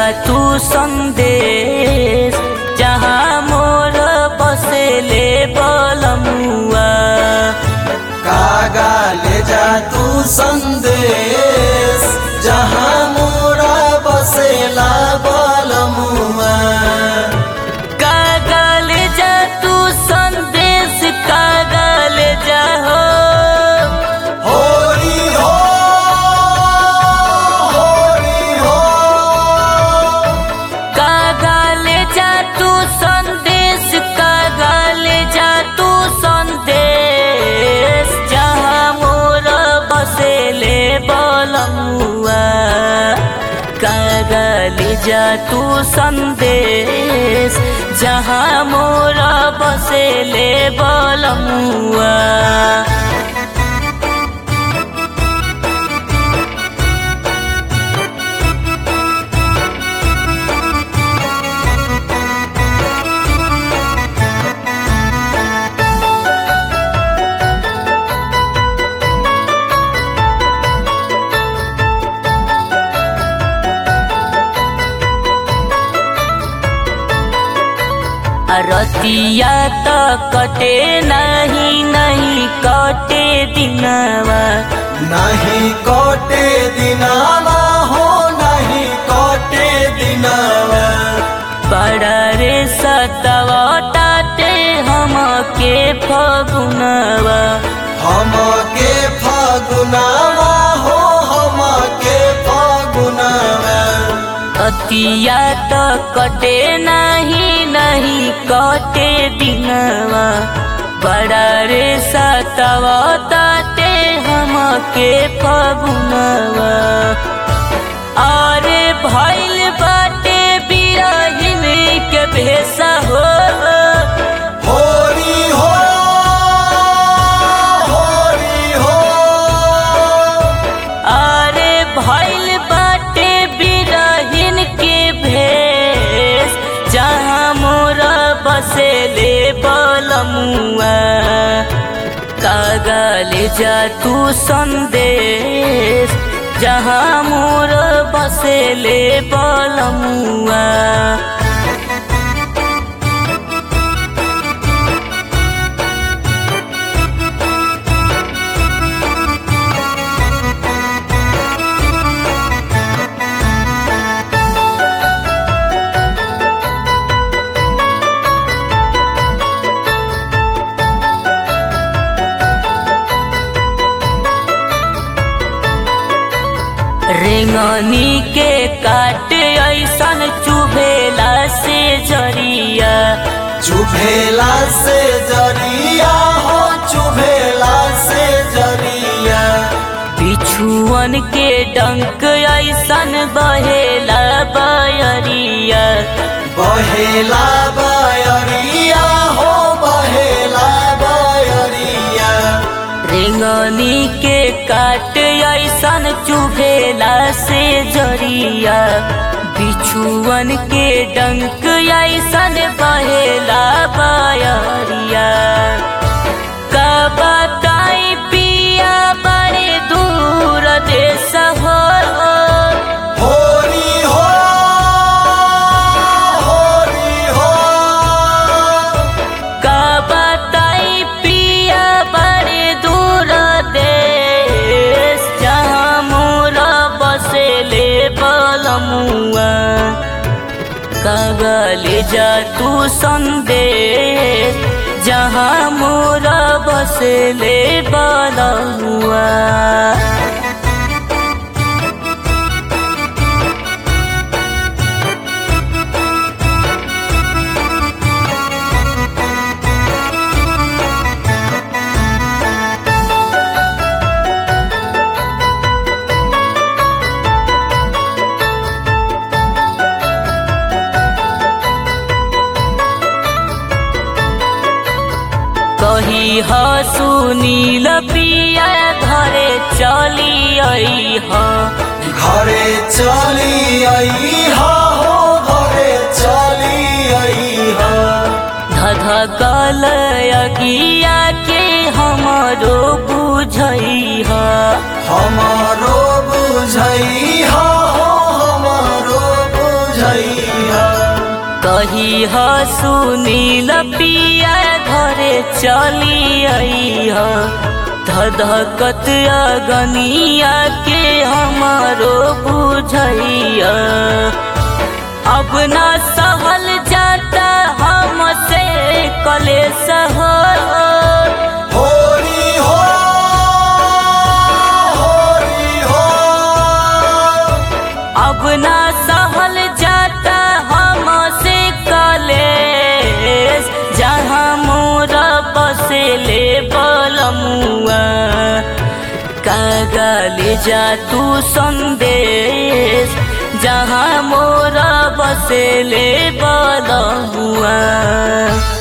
तू संदेश जहाँ मोर बसेले बलमुआ कागा ले जा तू संदेश जहाँ मोरा बसेला बलमुआ कागल जा तू संदेश कागल जा हो होरी हो होरी हो कागल जा तू संदेश कागल जा तू संदेश जहाँ मोर बसेले बलमुआ कागल जा तू संदेश जहाँ मोर बसेले बलमुआ रतिया त कटे नहीं नहीं कटे दिनवा नहीं कोटे दिनावा हो नहीं कोटे दिनावा बड़ा रे सतवा टाटे हम के फगुनवा हम के फागुनावा हो हम के फागुनावा अतिया त कटे नहीं नहीं कटे दिनवा बड़ा रे सतवा ताटे हम के फगुनवा अरे भैल बाटे बिरहिन के भेसा हो होरी हो होरी हो अरे भैल बाटे बिरहिन के भेष जहाँ मोरा बसेले बलमुआ कागल जा तू संदेश जहाँ मोर बसेले बलमुआ रेंगनी के काट ऐसन चुभेला से जरिया चुभेला से जरिया हो चुभेला से जरिया बिछुअन के डंक ऐसन बहेला बयरिया बहेला बयरिया हो बहेला बयरिया रेंगनी के काट ऐसन चुभेला से जरिया बिछुअन के डंक ऐसन बहेला बयरिया का बताई पिया बड़े दूर देश हो होरी हो होरी हो का बताई पिया बड़े दूर देश जहाँ मोरा बसेले बलमुआ कागल जा तू संदेश जहाँ मोरा बसेले बलमुआ कही ह सुनील पिया घरे चली आई ह घरे चली आई हो घरे चली आई हो धधकल अगिया के हमरो बुझई ह हमारो बुझई हो हमारो बुझ बुझैया कही ह सुनील पिया घरे चली आई ह धधकत अगनिया के हमारो बुझैया अब ना सहल जाता हमसे कलेश हो होरी हो होरी हो अब ना सहल जाता हमसे कलेश जहाँ मोर बसेले बलमुआ कागले जा तू संदेश जहाँ मोर बसेले बलमुआ